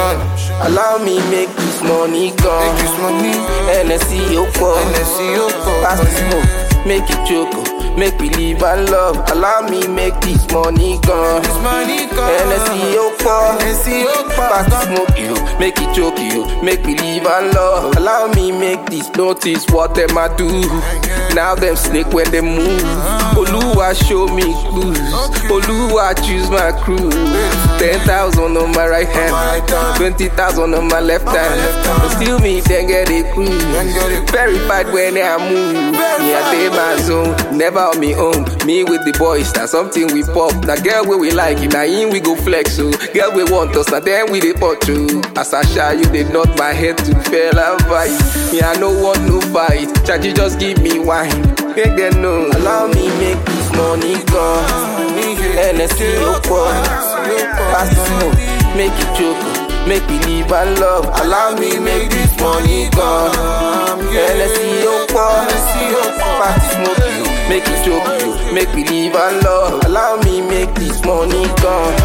option. Allow me make this money gone. Make this money. NSC ó pọ̀. NSC ó pọ̀. Pass the smoke, make it choke. Make we live and love. Allow me make this money gone. This money gone. NSC ó pọ̀. NSC ó pọ̀. Pass the smoke, you. Make it choke, you. Make we live and love. Allow me make this notice what them I do. Now them snake when they move. Oluwa show me clues. Oluwa choose my crew. Ten thousand on my right hand, twenty thousand on my left hand. But still me then get a crew. Verified when I move. Me I stay my zone, never on me own. Me with the boys, that's something we pop. Now girl where we like it, now in we go flex. So girl we want us, now then we dey pot you. As I shy, you they nod my head to fell and fight. Me I no want no fight. Charge just give me wine. Make them know. Allow me make this money gone. NSC ó pọ̀. Pass the smoke, make it choke. Make me live and love. Allow me make this money gone. NSC ó pọ̀. Pass the smoke, you. Make it choke, you. Make me live and love. Allow me make this money gone.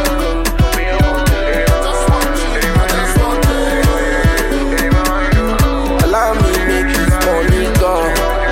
Allow me make this money gone.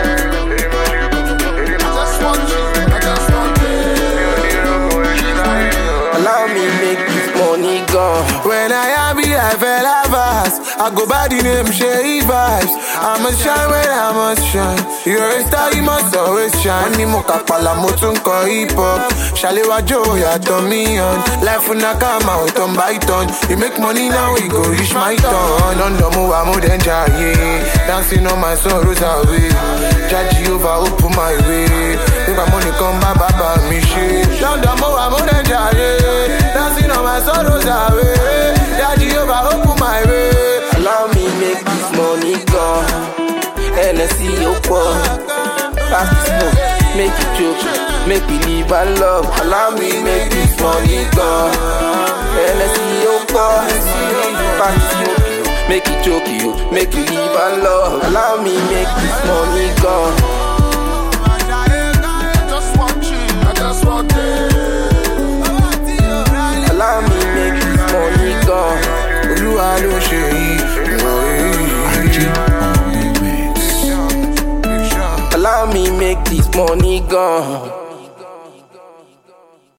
Allow me make this money gone. When I happy, I fell fast. I go by the name Sherry Vibes. I must shine when I must shine. You're a star, you must always shine. Money mo kapala mo tún kọ hip hop. Ṣàlẹ́wà jó yàtọ̀ mi hàn. Life una come out turn by turn. You make money now, we go reach my turn. London mo wà mo dẹ̀ ń jayé. Dancing on my sorrows away. Jaji over open my way. Nígbà mo nìkan bá bàbá mi ṣe. London mo wà mo dẹ̀ ń jayé. Dancing on my sorrows away. Jaji over open my way. Allow me make this money gone. NSC ó pọ̀. Pass the smoke, make it choke. Make we live and love. Allow me make this money gone. NSC ó pọ̀. Pass the smoke, you. Make it choke you. Make we live and love. Allow me make this money gone. Allow me make this money gone. Olúwa ló ṣe yìí. Allow me make this money gone.